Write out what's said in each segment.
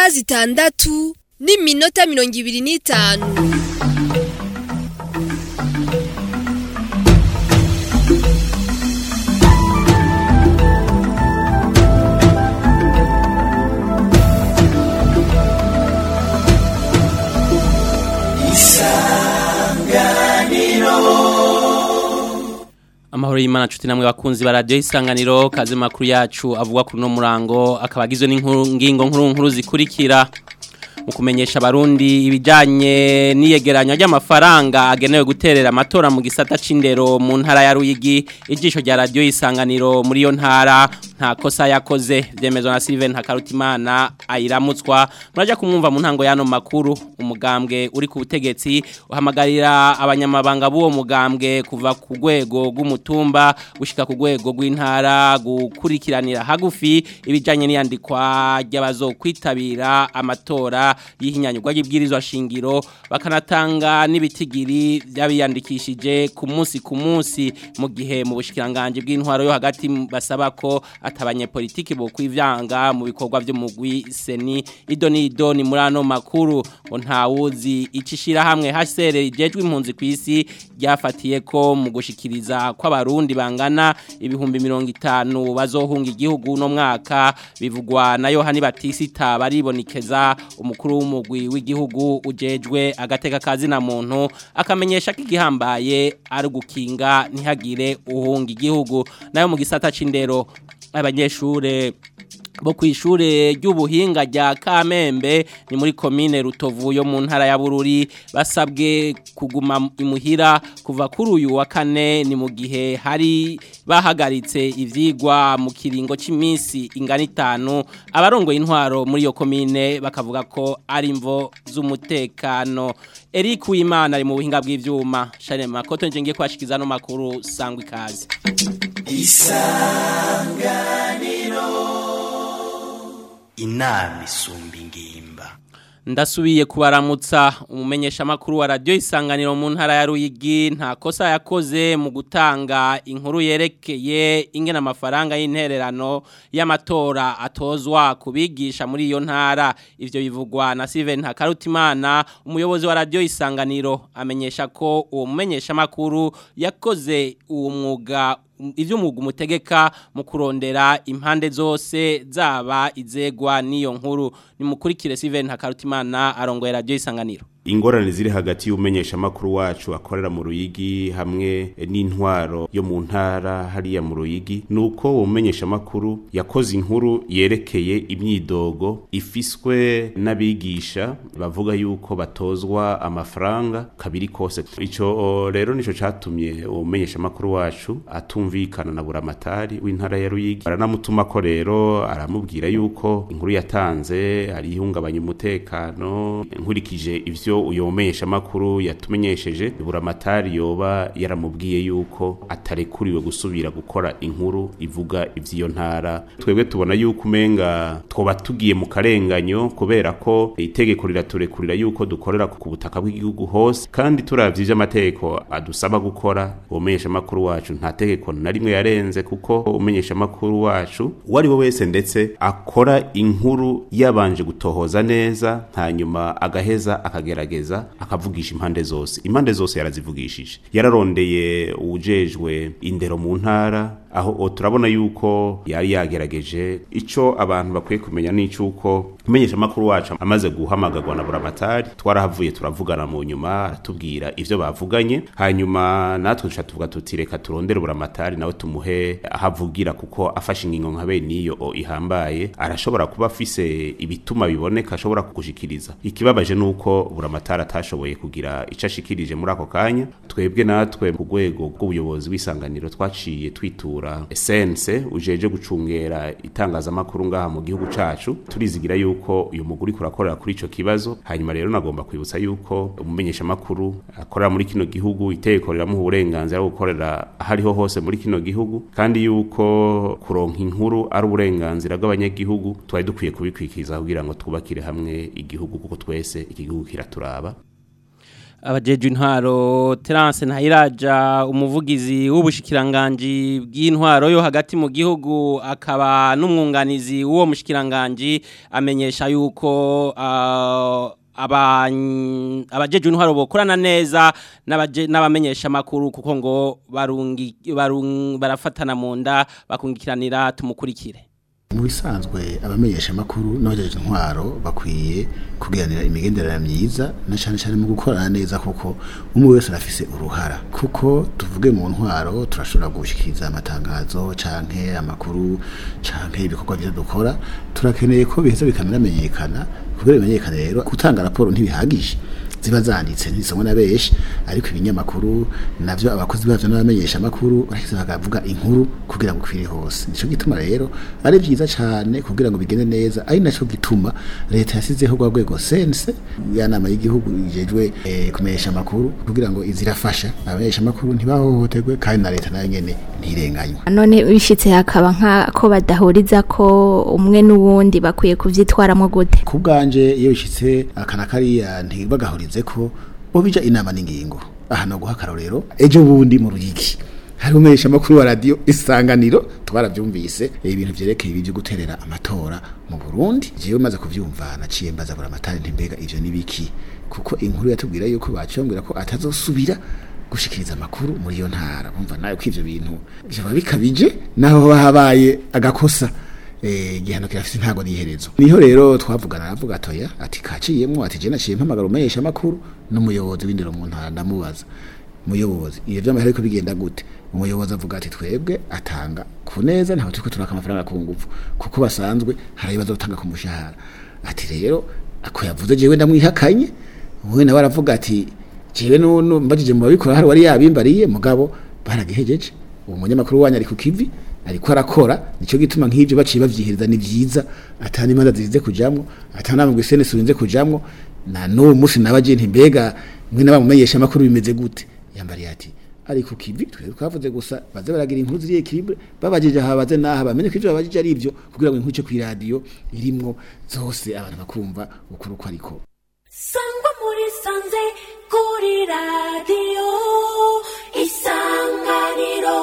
isaha zitandatu n'iminota mirongo ibiri n'itanu amahoro y'imana nshuti namwe bakunzi ba radiyo isanganiro kazi makuru yacu avuga kuri uno murango akaba agizwe n'ingingo nkuru nkuru zikurikira mu kumenyesha abarundi ibijyanye n'iyegeranya ry'amafaranga agenewe guterera amatora mu gisata c'indero mu ntara ya ruyigi ijisho rya radiyo y'isanganiro muri iyo ntara nta kosa yakoze byemezwa na Steven Hakarutimana ayiramutswa murajya kumwumva mu ntango y'ano makuru umugambwe uri ku butegetsi uhamagarira abanyamabanga b'uwo mugambwe kuva ku rwego rw'umutumba gushika ku rwego rw'intara gukurikiranira hagufi ibijyanye n'iyandikwa ry'abazokwitabira amatora y'ihinyanyurwa ry'ibwirizwa shingiro bakanatanga n'ibitigiri by'abiyandikishije ku munsi ku munsi mu gihe mu bushikiranganje bw'intwaro yo hagati basaba ko atabanye politiki bo kwivyanga mu bikorwa by'umugwi seni ido ni ido ni muri ano makuru ngo ntawuzi icishira hamwe hasere rijejwe impunzi kwisi ryafatiye ko mu gushikiriza kw'abarundi bangana ibihumbi 50 bazohunga igihugu no mwaka bivugwa na Yohani Batisita baribonekeza umukuru w'umugwi w'igihugu ujejwe agateka kazi na muntu akamenyesha ko igihambaye ari gukinga ntihagire uhunga igihugu nayo mu gisata c'indero abanyeshure bo kwishure ry'ubuhinga rya Kamembe ni muri commune Rutovu yo mu ntara ya Bururi basabwe kuguma imuhira kuva kuri uyu wa kane ni mu gihe hari bahagaritse ivyigwa mu kiringo cy'iminsi ingana itanu abarongoye intwaro muri iyo commune bakavuga ko ari imvo z'umutekano Eric Uwimana ari mu buhinga bw'ivyuma Charles Makoto nje ngiye kwashikiza no makuru sangwa ikaze isanganiro inama isumba ingimba ndasubiye kubaramutsa umumenyesha makuru wa radio isanganiro mu ntara ya Ruyigi nta kosa yakoze mu gutanga inkuru yerekeye ingena amafaranga y'intererano y'amatora atozwa kubigisha muri iyo ntara ivyo bivugwa na Steven Hakarutimana umuyobozi wa radio isanganiro amenyesha ko uwo mumenyesha makuru yakoze uwo mwuga ivyo umwuga umutegeka mu kurondera impande zose zaba izegwa n'iyo nkuru nimukurikire Steven Hakarutimana arongoye radio isanganiro ingorane ziri hagati y'umenyesha makuru wacu akorera mu ruyigi hamwe n'intwaro yo mu ntara hariya mu ruyigi nuko uwo mumenyesha makuru yakoze inkuru yerekeye imyidogo ifiswe n'abigisha bavuga yuko batozwa amafaranga kabiri kose ico rero nico catumye uwo mumenyesha makuru wacu atumvikana na buramatari w'intara ya ruyigi baranamutuma ko rero aramubwira yuko inkuru yatanze ari ihungabanya umutekano nkurikije ivyo uyo mumenyesha makuru yatumenyesheje buramatari yoba yaramubwiye yuko atarekuriwe gusubira gukora inkuru ivuga ivy'iyo ntara twebwe tubona yuko umenga twoba tugiye mu karenganyo kubera ko itegeko riraturekurira yuko dukorera ku butaka bw'igihugu hose kandi turavye ivy'amategeko adusaba gukora uwo mumenyesha makuru wacu nta tegeko na rimwe yarenze kuko umenyesha makuru wacu uwo ari we wese ndetse akora inkuru yabanje gutohoza neza hanyuma agaheza akagerageza akagerageza akavugisha impande zose impande zose yarazivugishije yararondeye uwujejwe indero mu ntara aho turabona yuko yari yagerageje ico abantu bakwiye kumenya n'icuko umenyesha makuru wacu amaze guhamagarwa na buramatari twarahavuye turavugana mu nyuma aratubwira ivyo bavuganye hanyuma natwe duca tuvuga tuti reka turondere buramatari nawe tumuhe ahavugira kuko afashe ingingo nka bene iyo ihambaye arashobora kuba afise ibituma biboneka ashobora kugushikiriza ikibabaje nuko buramatari atashoboye kugira ico ashikirije muri ako kanya twebwe natwe ku rwego rw'ubuyobozi w'isanganiro twaciye twitura esense ujeje gucungera itangazamakuru ngaha mu gihugu cacu turizigira yuko uyu muguri kurakorera kuri ico kibazo hanyuma rero nagomba kwibutsa yuko umumenyesha makuru akorera muri kino gihugu itegeko riramuha uburenganzira bwo gukorera ahariho hose muri kino gihugu kandi yuko kuronka inkuru ari uburenganzira bw'abanyagihugu twari dukwiye kubikwikiza kugira ngo twubakire hamwe igihugu kuko twese iki gihugu kiraturaba abajeje intwaro Terence Ntayiraja umuvugizi w'ubushikiranganje bw'intwaro yo hagati mu gihugu akaba n'umwunganizi w'uwo mushikiranganje amenyesha yuko uh, abajeje intwaro bokorana neza n'abamenyesha makuru kuko ngo barungi barafatana mu nda bakungikiranira tumukurikire mu bisanzwe abamenyesha makuru n'abajeje intwaro bakwiye kugiranira imigenderanire myiza na cyane cyane mu gukorana neza kuko umwe wese arafise uruhara kuko tuvuge mu ntwaro turashobora gushikiriza amatangazo canke amakuru canke ibikorwa byo dukora turakeneye ko biheza bikanamenyekana kugira bimenyekane rero gutanga raporo ntibihagije ziba zanditse ntisomwe na benshi ariko ibinyamakuru navyo abakozi bavyo n'abamenyesha makuru bahise bakavuga inkuru kugira ngo kwire hose nico gituma rero ari vyiza cyane kugira ngo bigende neza ari naco gituma leta yasizeho rwa rwego sense ya nama y'igihugu ijejwe eh, kumenyesha makuru kugira ngo izirafasha abamenyesha makuru ntibahohoterwe kandi na leta nayo nyene ntirenganywa none bishitse hakaba nka ko badahuriza ko umwe n'uwundi bakwiye kuvyitwaramo gute kubganje iyo bishitse akana kariya ntibagahurize ko bo bija inama n'ingingo aha no guha akarorero ejo bundi mu ruyiki hari umesha makuru wa radio isanganiro twaravyumvise ibintu vyerekeye ibyo guterera amatora mu Burundi jewe maze kuvyumva naciye mbaza bura amatari ntimbega ivyo nibiki kuko inkuru yatubwira yuko bacyongera ko atazosubira gushikiriza amakuru muri iyo ntara umva nayo ko ivyo bintu byaba bikabije naho bahabaye agakosa eh gihano kirafite ntago niherezo niho rero twavugana aravuga atoya ati kaciyemwo ati je naciye mpamagara umeyesha makuru n'umuyobozi w'indero mu ntara ndamubaza muyobozi iyo vy'amahera ariko bigenda gute umuyobozi avuga ati twebwe atanga ku neza ntaho turiko turaka amafaranga ku ngufu kuko basanzwe hari ibibazo gutanga ku mushahara ati rero ako yavuze jewe ndamwihakanye uwe nawe aravuga ati jewe none mbajije mu babikora hari wari yabimbariye mugabo baragihejeje uwo munyamakuru wanyu ari ku kivi ariko arakora nico gituma nk'ivyo baciye bavyihereza ni vyiza atani imanza zize kujamwo atana mu gwisene surinze kujamwo na no musi nabaje nti mbega mwe nabamumenyesha makuru bimeze gute yambariye ati ari ku kivi twe twavuze gusa baze baragira inkuru ziri equilibre babajije habaze naha bamenye ko ivyo babajije ari ivyo kugira ngo inkuru cyo ku radio irimwo zose abantu bakumva ukuru ko ariko sangwa muri sanze kuri radio isanganiro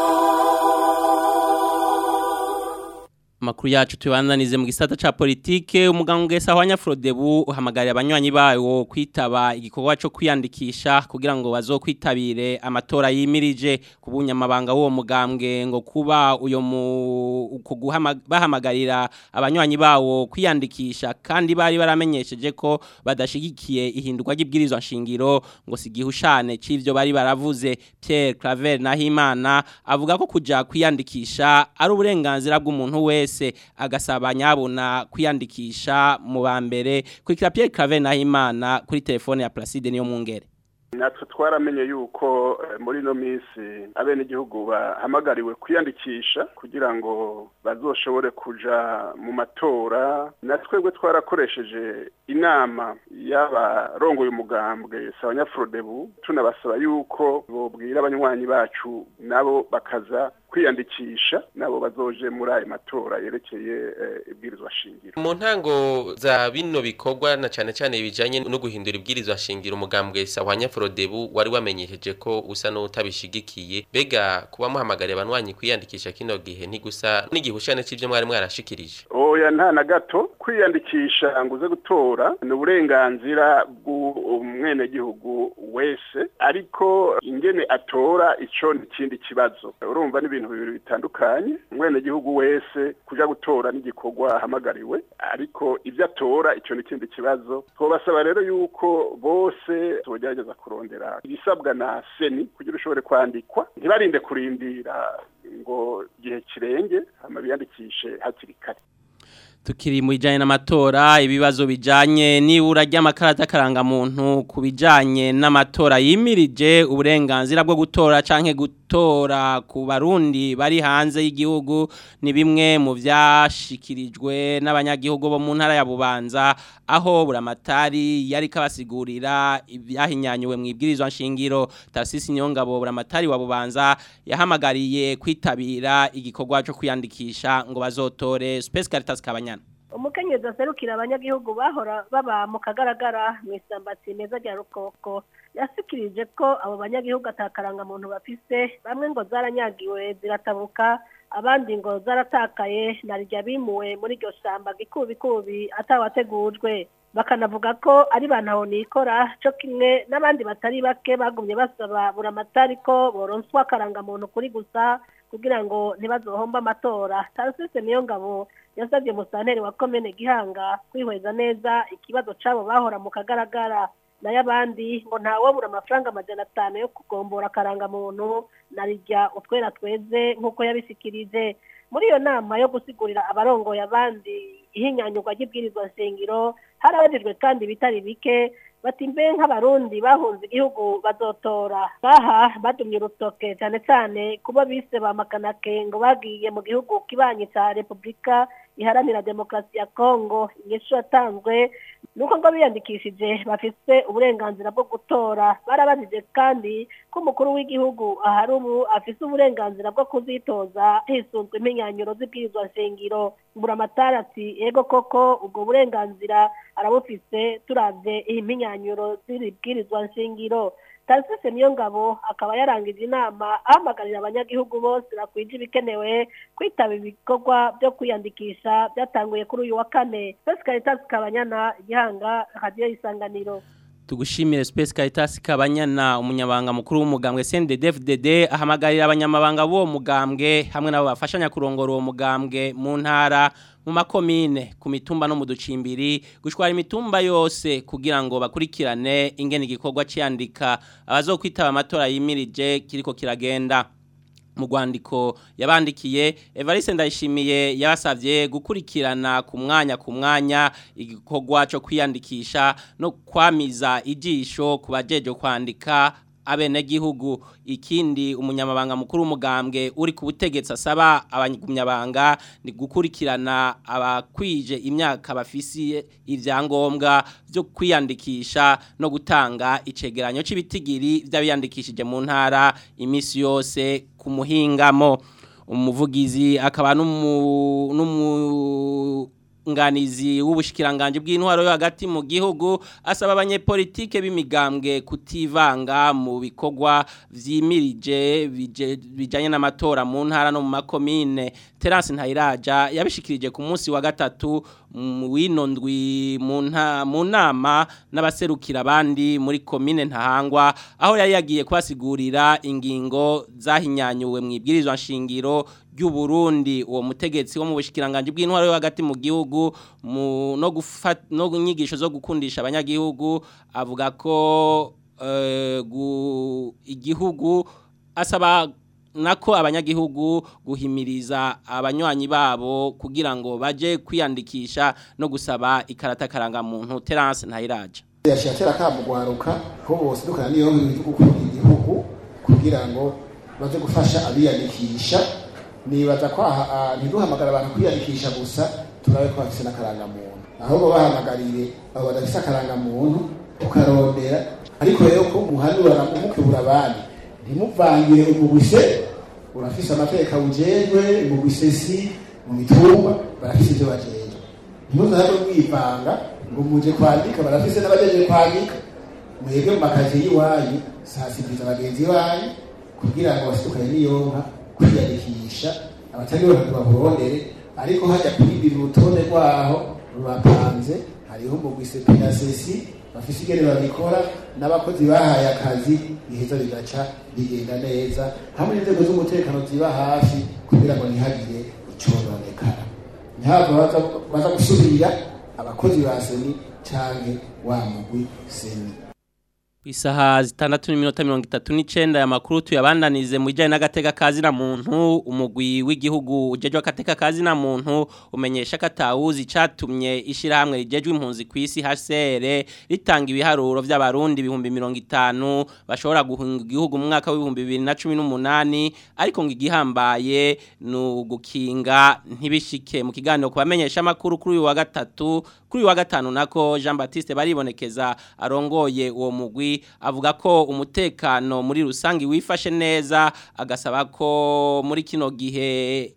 Makuru yacu tubananize mu gisata ca politike umuganga ngesa wa Nyafrodebu uhamagarira abanywanyi bayo kwitaba igikorwa cyo kwiyandikisha kugira ngo bazokwitabire amatora yimirije kubunyamabanga w'uwo mugambwe ngo kuba uyo mu bahamagarira abanywanyi bawo kwiyandikisha kandi bari baramenyesheje ko badashigikiye ihindurwa ry'ibwirizwa nshingiro ngo sigihushane c'ivyo bari baravuze Pierre Claver Nahimana avuga ko kuja kwiyandikisha ari uburenganzira bw'umuntu wese wese agasaba nyabona kwiyandikisha mu ba mbere kurikira Pierre Claver Nahimana kuri telefone ya Placide niyo mungere natwe twaramenye yuko muri no minsi abene igihugu bahamagariwe kwiyandikisha kugira ngo bazoshobore kuja mu matora natwebwe twarakoresheje inama y'abarongoye umugambwe sabanyafrodebu tunabasaba yuko bobwira abanywanyi bacu nabo bakaza kwiyandikisha nabo bazoje muri ayo matora yerekeye ibwirizwa shingiro mu ntango za bino bikorwa na cyane cyane bijanye no guhindura ibwirizwa shingiro umugambwe sahwanya Frodebu wari wamenyesheje ko usa n'utabishigikiye bega kuba muhamagariye abanywanyi kwiyandikisha kino gihe ntigusa n'igihushane c'ivyo mwari mwarashikirije oya nta na gato kwiyandikisha ngo uze gutora ni uburenganzira bw'umwenegihugu wese ariko ingene atora ico ni ikindi kibazo urumva n'ibintu bibiri bitandukanye umwenegihugu wese kuja gutora n'igikorwa ahamagariwe ariko ibyo atora ico ni ikindi kibazo twobasaba rero yuko bose tugerageza kurondera ibisabwa na seni kugira ushobore kwandikwa ntibarinde kurindira ngo igihe kirenge hama biyandikishe hakiri kare tukiri mu bijyanye n'amatora ibibazo bijyanye n'ibura ry'amakarita karangamuntu ku bijyanye n'amatora yimirije uburenganzira bwo gutora cyangwa gutora ku barundi bari hanze y'igihugu ni bimwe mu byashyikirijwe n'abanyagihugu bo mu ntara ya bubanza aho buramatari yari kabasigurira ibyahinyanyuwe mu ibwirizwa nshingiro tasisi nyongabo buramatari wa bubanza yahamagariye kwitabira igikorwa cyo kwiyandikisha ngo bazotore Space Caritas Kabanyana umukenyezi aserukira abanyagihugu bahora baba mu kagaragara mu isamba meza rya rukoko yasikirije ko abo banyagihugu atakaranga muntu bafise bamwe ngo zaranyagiwe ziratabuka abandi ngo zaratakaye na rya bimuwe muri iryo shamba gikubikubi atawategujwe bakanavuga ko ari bantaho nikora cyo kimwe n'abandi batari bake bagumye basaba buramatari ko boronswa akarangamuntu kuri gusa kugira ngo ntibazohombe amatora tarasise niyo ngabo yasabye musanteri wa komene gihanga kwihweza neza ikibazo c'abo bahora mu kagaragara nayo abandi ngo ntawabura amafaranga amajana atanu yo kugombora akarangamuntu na rijya utwera tweze nk'uko yabisikirije muri iyo nama yo gusigurira abarongoye abandi ihinyanyurwa ry'ibwirizwa nshingiro harabajijwe kandi ibitari bike bati mbe nk'abarundi bahunze igihugu bazotora baha badumye urutoke cyane cyane kuba bise ba makanake ngo bagiye mu gihugu kibanyi cya repubulika iharanira demokarasi ya kongo inyishu yatanzwe nuko ngo biyandikishije bafite uburenganzira bwo gutora barabajije kandi ko umukuru w'igihugu ahari ubu afite uburenganzira bwo kuzitoza hisunzwe impinyanyuro z'ibwirizwa nshingiro buramatari ati ego koko ubwo burenganzira arabufise turabye iyi mpinyanyuro z'ibwirizwa nshingiro tarisise niyo ngabo akaba yarangije inama ahamagarira abanyagihugu bose bakwije ibikenewe kwitaba ibikorwa byo kwiyandikisha byatanguye kuri uyu wa kane Space Caritas Kabanyana igihanga radio isanganiro Tugushimire Space Caritas Kabanyana umunyabanga mukuru w'umugambwe CNDD-FDD ahamagarira abanyamabanga bo mugambwe hamwe nabo bafashanya kurongora uwo mugambwe mu ntara mu makomine ku mitumba no mu ducimbiri gushwara imitumba yose kugira ngo bakurikirane ingene igikorwa cyandika abazokwitaba amatora yimirije kiriko kiragenda mu rwandiko yabandikiye Evariste Ndayishimiye yabasavye gukurikirana ku mwanya ku mwanya igikorwa cyo kwiyandikisha no kwamiza ijisho ku bajeje kwandika abenegihugu ikindi umunyamabanga mukuru w'umugambwe uri ku butegetsi asaba abanyamabanga ni gukurikirana abakwije imyaka bafisiye ibyangombwa byo kwiyandikisha no gutanga icegeranyo cy'ibitigiri by'abiyandikishije mu ntara iminsi yose ku muhingamo umuvugizi akaba n'umu nganizi w'ubushikiranganje bw'intwaro yo hagati mu gihugu asaba abanyepolitike b'imigambwe kutivanga mu bikorwa vyimirije bijanye n'amatora mu ntara no mu makomine Terence Ntayiraja yabishikirije ku munsi wa gatatu wino ndwi mu nama n'abaserukira abandi muri komine ntahangwa aho yari yagiye kubasigurira ingingo zahinyanyuwe mu ibwirizwa nshingiro ry'uburundi uwo mutegetsi wo mu bushikiranganje bw'intwaro yo hagati mu gihugu no gufata no nyigisho zo gukundisha abanyagihugu avuga ko igihugu asaba nako abanyagihugu guhimiriza abanywanyi babo kugira ngo baje kwiyandikisha no gusaba ikarata karangamuntu Terence Ntayiraje yashatera kamugwaruka ko bose dukana niyo mu gukora igihugu kugira ngo baje gufasha abiyandikisha nibaza ko ntiduhamagara abantu kwiyandikisha gusa turabe ko bafise n'akarangamuntu ahubwo bahamagarire abo badafise akarangamuntu ukarondera ariko rero ko muhanura mukebura abandi ntimuvangire umugwise urafise amateka ujejwe umugwisesi mu mitumba barafise ivyo bajejwe ntimuzabe mwivanga ngo muje kwandika barafise n'abajeje kwandika mwebwe mu makazi y'iwanyu sasibiriza bagenzi banyu kugira ngo basidukane n'iyonka kwiyandikisha abatari bo baburondere ariko hajya kuribira urutonde rwaho rurapanze hariho umugwise pinasesi bafise ingene babikora n'abakozi bahaye akazi biheza bigaca bigenda neza hamwe n'inzego z'umutekano ziba hafi kugira ngo ntihagire icononekara ntihava baza gusubira abakozi ba seni canke wa mugwi seni Isaha zitandatu n'iminota mirongo itatu n'icenda ya makuru tuyabandanize mu bijanye n'agateka kazi na muntu umugwi w'igihugu ujejwe agateka kazi na muntu umenyesha katawuzi catumye ishirahamwe rijejwe impunzi ku isi HCR ritanga ibiharuro vy'abarundi ibihumbi mirongo itanu bashobora guhunga igihugu mu mwaka w'ibihumbi bibiri na cumi n'umunani ariko ngo igihambaye ni ugukinga ntibishike mu kiganiro ku bamenyesha amakuru kuri uyu wa gatatu kuri uyu wa gatanu nako Jean Baptiste baribonekeza arongoye uwo mugwi avuga ko umutekano muri rusangi wifashe neza agasaba ko muri kino gihe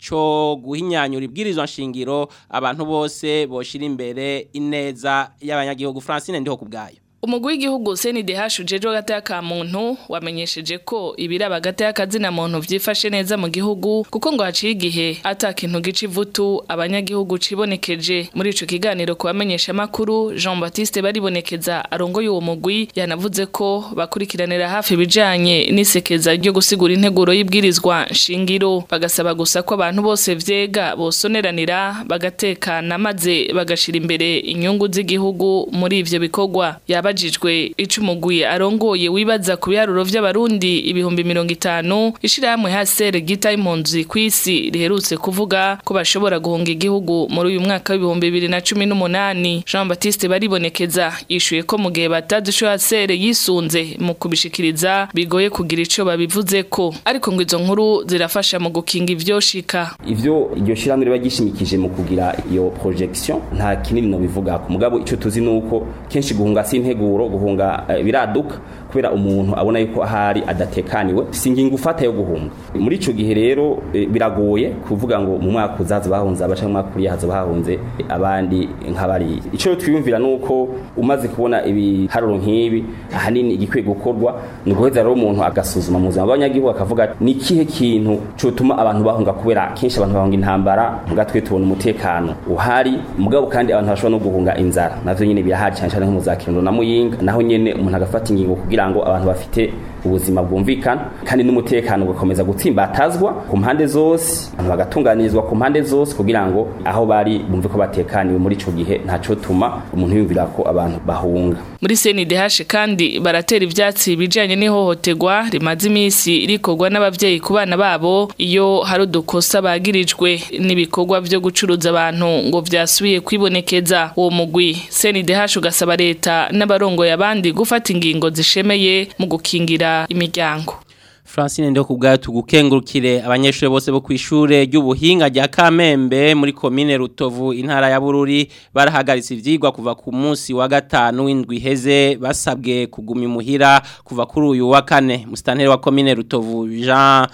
cyo guhinyanyura ibwirizwa nshingiro abantu bose boshira imbere ineza y'abanyagihugu Francine ndiho kubgayo Umugwi w'igihugu CNDH ujeje gataya ka muntu wamenyesheje ko ibiraba gataya kazina muntu vyifashe neza mu gihugu kuko ngo haciye igihe ata kintu gica ivutu abanyagihugu cibonekeje muri ico kiganiro kubamenyesha makuru Jean Baptiste baribonekeza arongoye uwo mugwi yanavuze ko bakurikiranira hafi bijanye n'isekeza ryo gusigura integuro y'ibwirizwa shingiro bagasaba gusa ko abantu bose vyega bosoneranira bagatekana maze bagashira imbere inyungu z'igihugu muri ivyo bikorwa yaba abajijwe icumugwi arongoye wibaza ku biharuro vy'abarundi ibihumbi mirongo itanu ishirahamwe hasere gita impunzi kw'isi riherutse kuvuga ko bashobora guhunga igihugu muri uyu mwaka w'ibihumbi bibiri na cumi n'umunani Jean Baptiste baribonekeza yishuye ko mu gihe batazi ico hasere yisunze mu kubishikiriza bigoye kugira ico babivuze ko ariko ngo izo nkuru zirafasha mu gukinga ivyoshika ivyo iryo shiramwe riba gishimikije mu kugira iyo projection nta kinini no bivuga ku mugabo ico tuzi nuko kenshi guhunga si integuro guhunga uh, biraduka kubera umuntu abona yuko ahari adatekaniwe singinga ufata yo guhunga muri ico gihe rero e, biragoye kuvuga ngo mu mwaka uzaza bahunze abaca mu mwaka uri haza bahunze e, abandi nk'abari ico twiyumvira nuko umaze kubona ibiharuro nk'ibi ahanini igikwiye gukorwa ni guheza rero umuntu agasuzuma mu buzima bw'abanyagihugu akavuga ni kihe kintu cotuma abantu bahunga kubera kenshi abantu bahunga intambara muga twe tubona umutekano uhari mugabo kandi abantu bashobora no guhunga inzara navyo nyene birahari cyane cyane nko mu za Kirundo na Muyinga naho nyene umuntu agafata ingingo kugira ngo abantu bafite ubuzima bwumvikana kandi n'umutekano ugakomeza gutsimbatazwa ku mpande zose abantu bagatunganirizwa ku mpande zose kugira ngo aho bari bumve ko batekaniwe muri ico gihe ntaco tuma umuntu yumvira ko abantu bahunga muri CNDH kandi baratera ivyatsi bijanye n'ihohoterwa rimaze imisi rikorwa n'abavyeyi ku bana babo iyo hari udukosa bagirijwe n'ibikorwa vyo gucuruza abantu ngo vyasubiye kwibonekeza uwo mugwi CNDH ugasaba leta n'abarongoye abandi gufata ingingo zishemeye mu gukingira imiryango Francine ndio kubgayo tugukengurukire abanyeshuri bose bo kwishure ry'ubuhinga rya Kamembe muri commune Rutovu intara ya Bururi barahagaritse ivyigwa kuva ku munsi wa gatanu w'indwi heze basabwe kuguma imuhira kuva kuri uyu wa kane mustanteri wa commune Rutovu Jean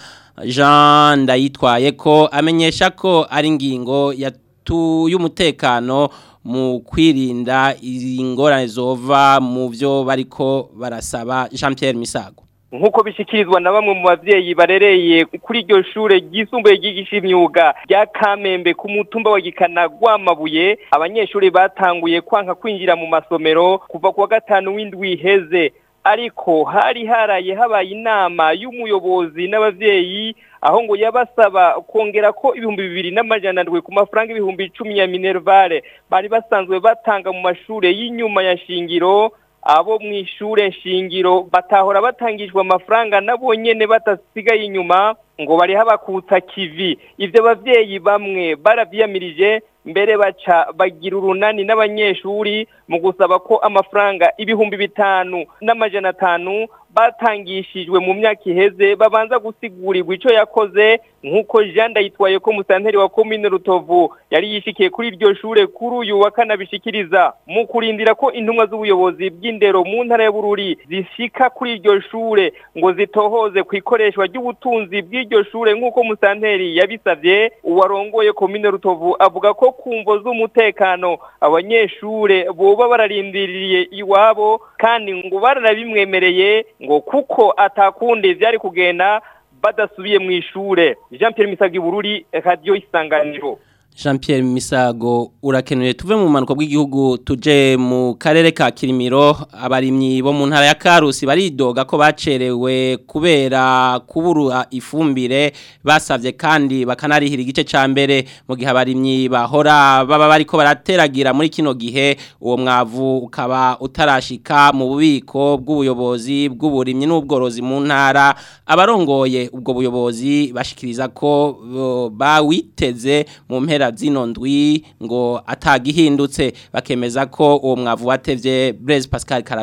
Jean ndayitwaye ko amenyesha ko ari ingingo yatu y'umutekano mu kwirinda ingorane zova mu byo bariko barasaba Jean Pierre Misago nk'uko bishyikirizwa na bamwe mu babyeyi barereye kuri iryo shure ryisumbuye ryigisha imyuga rya kamembe ku mutumba wa gikana rwamabuye abanyeshuri batanguye kwanka kwinjira mu masomero kuva ku wa gatanu w'indwi iheze ariko hari haraye habaye inama y'umuyobozi n'ababyeyi aho ngo yabasaba kongera ko ibihumbi bibiri n'amajana ndwi ku mafaranga ibihumbi icumi ya minervare bari basanzwe batanga mu mashure y'inyuma ya shingiro abo mu ishure shingiro batahora batangijwe amafaranga nabo nyene batasigaye inyuma ngo bari habakutsa kivi ivyo bavyeyi bamwe baravyiyamirije mbere baca bagira urunani n'abanyeshuri mu gusaba ko amafaranga ibihumbi bitanu n'amajana atanu batangishijwe mu myaka iheze babanza gusigurirwa ico yakoze nk'uko Jean Ndayitwaye ko musanteri wa commune Rutovu yari yishikiye kuri iryo shure kuri uyu wa kanabishikiriza mu kurindira ko intumwa z'ubuyobozi bw'indero mu ntara ya Bururi zishika kuri iryo shure ngo zitohoze ku ikoreshwa ry'ubutunzi bw'iryo shure nk'uko musanteri yabisavye uwarongoye commune Rutovu avuga ko kumvo z'umutekano abanyeshure boba bararindiriye iwabo kandi ngo baranabimwemereye ngo kuko atakundi vyari kugenda badasubiye mu ishure Jean Pierre Misagi Bururi radio isanganiro Jean Pierre Misago urakenuye tuve mu manuko bw'igihugu tuje mu karere ka Kirimiro abarimyi bo mu ntara ya Karusi baridoga ko bacerewe kubera kubura ifumbire basavye kandi bakanarihira igice ca mbere mu gihe abarimyi bahora baba bariko barateragira muri kino gihe uwo mwavu ukaba utarashika mu bubiko bw'ubuyobozi bw'uburimyi n'ubworozi mu ntara abarongoye ubwo buyobozi bashikiriza ko uh, bawiteze mu mpera zino ndwi ngo atagihindutse bakemeza ko uwo mwavu watevye Blaise Pascal Kararumiye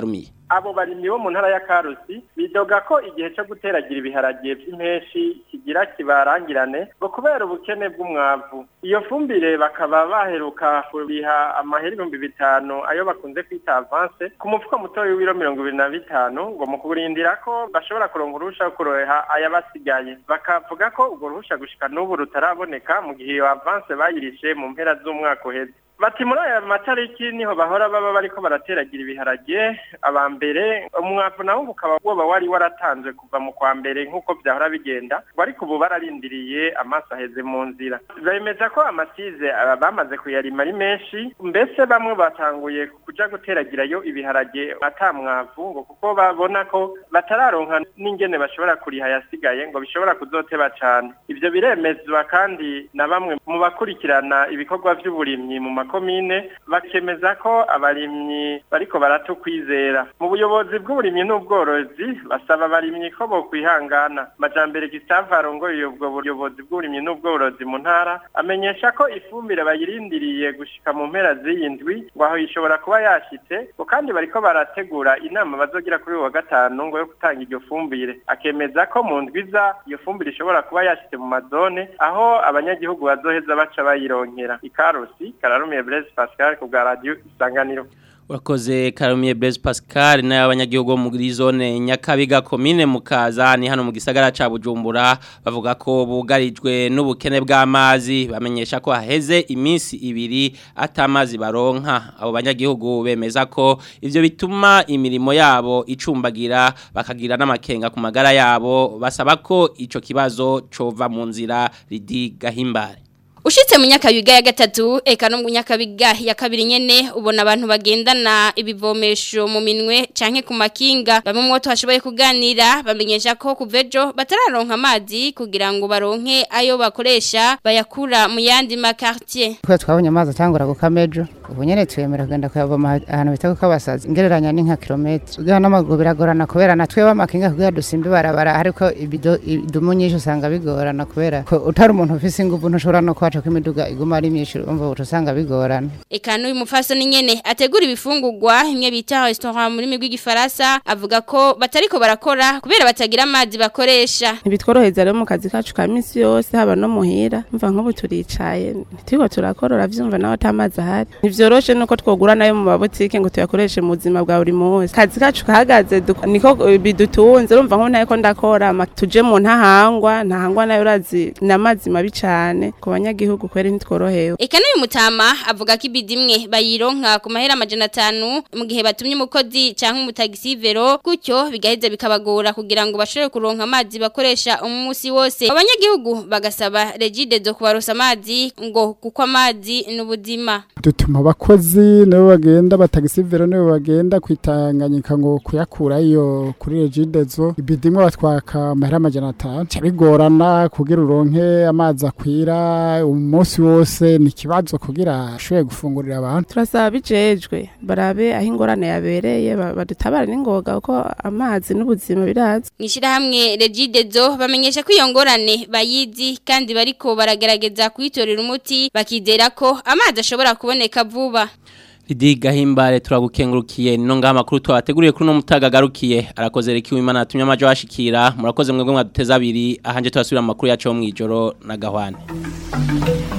abo barimyi bo mu ntara ya Karusi bidoga ko igihe cyo guteragira ibiharage by'impeshi kigira kibarangirane ngo kubera ubukene bw'umwavu iyo fumbire bakaba baheruka kuriha amahera ibihumbi bitanu ayo bakunze kwita avance ku mufuko mutoya w'ibiro mirongo ibiri na bitanu ngo mu kurindira ko bashobora kuronka uruhusha rwo kuroha ayabasigaye bakavuga ko urwo ruhusha gushika n'ubu rutaraboneka mu gihe iyo avance bayirishe mu mpera z'umwaka uheze bati muri aya matariki niho bahora baba bariko barateragira ibiharage aba mbere umwavu nawo ukaba woba wari waratanzwe kuva mu kwa mbere nk'uko byahora bigenda ngo ariko ubu bararindiriye amaso aheze mu nzira bemeza ko amasize aba bamaze kuyarima ari menshi mbese bamwe batanguye kuja guteragirayo ibiharage ata mwavu ngo kuko babona ko batararonka n'ingene bashobora kuriha yasigaye ngo bishobora kuzoteba cane ivyo biremezwa kandi na bamwe mu bakurikirana ibikorwa vy'uburimyi mu makomine bakemeza ko abarimyi bariko baratukwizera mu buyobozi bw'uburimyi n'ubworozi basaba abarimyi ko bokwihangana majambere Gustave arongoye ubwo buyobozi bw'uburimyi n'ubworozi mu ntara amenyesha ko ifumbire bayirindiriye gushika mu mpera z'iyindwi ngo aho ishobora kuba yashitse ngo kandi bariko barategura inama bazogira kuri uyu wa gatanu ngo yo gutanga iryo fumbire akemeza ko mu ndwiza iyo fumbire ishobora kuba yashitse mu mazone aho abanyagihugu bazoheza baca bayironkera ikarusi kararumiye Blaise Pascal ku bwa radio isanganiro Urakoze Karumiye Blaise Pascal na abanyagihugu bo muri zone Nyakabiga commune mukaza ni hano mu gisagara ca Bujumbura bavuga ko bugarijwe n'ubukene bw'amazi bamenyesha ko haheze iminsi ibiri atamazi baronka abo banyagihugu bemeza ko ivyo bituma imirimo yabo icumbagira bakagira n'amakenga ku magara yabo basaba ko ico kibazo cova mu nzira ridi gahimbare Ushitse mu nyakabiga ya gatatu eka no mu nyakabiga ya kabiri nyene ubona abantu bagendana ibivomesho mu minwe canke ku makinga bamwe mu twashoboye kuganira bamenyesha ko kuvejo batararonka amazi kugira ngo baronke ayo bakoresha bayakura mu yandi makartier Twe twabonye amazi atangura gukamejo ubu nyene twemera kugenda kuyavoma ahantu bita kukabasaza ingereranya ni nka kilometero ugira n'amaguru biragorana kubera natwe bamakinga kugira dusimbe barabara ariko ibido idumu nyinshi usanga bigorana kubera ko utari umuntu ufise inguvu ntushobora no kwaca ko imiduga iguma ari myinshi umva usanga bigorana eka n'uyu mufasoni nyene ategura ibifungurwa imwe bita restaurant muri migwi gifaransa avuga ko batariko barakora kubera batagira amazi bakoresha ntibitworoheza rero mu kazi kacu ka minsi yose haba no muhira mva nk'ubu turicaye turiko turakorora vyumva nawe atamazi ahari ntivyoroshe nuko twogura nayo mu mabotike ngo tuyakoreshe mu buzima bwa buri munsi kazi kacu kahagaze duk- niko eh, bidutunze urumva nk'ubu ntayiko ndakora ama- tuje mu ntahangwa ntahangwa nayo urazi ni amazi mabi cane ku banyagihugu kweri ntitworohewe Eka n'uyu mutama avuga ko ibidi imwe bayironka ku mahera amajana atanu mu gihe batumye umukozi canke umutagisi vero gutyo bigaheza bikabagora kugira ngo bashobore kuronka amazi bakoresha umunsi wose abanyagihugu bagasaba regide zo kubarosa amazi ngo kuko amazi n'ubuzima dutuma abakozi nabo bagenda batagisivero nabo bagenda kwitanganyika ngo kuyakurayo kuri regidezo ibidimwe batwaka amahera amajana atanu ca bigorana kugira uronke amazi akwira umunsi wose ni ikibazo kugira ashobore gufungurira abantu turasaba bijejwe barabe aho ingorane yabereye ba- badutabare n'ingoga kuko amazi n'ubuzima birazi Mwishirahamwe regide zo bamenyesha ko iyo ngorane bayizi kandi bariko baragerageza kuyitorera umuti bakizera ko amazi ashobora kuboneka vuba Ridi gahimbare turagukengurukiye no ngaha makuru twabateguriye kuri no mutagagarukiye arakoze reki w'Imana atumye amajo ashikira murakoze mwebwe mwaduteza abiri ahanje turasubira mu makuru yacu yo mwijoro na gahwane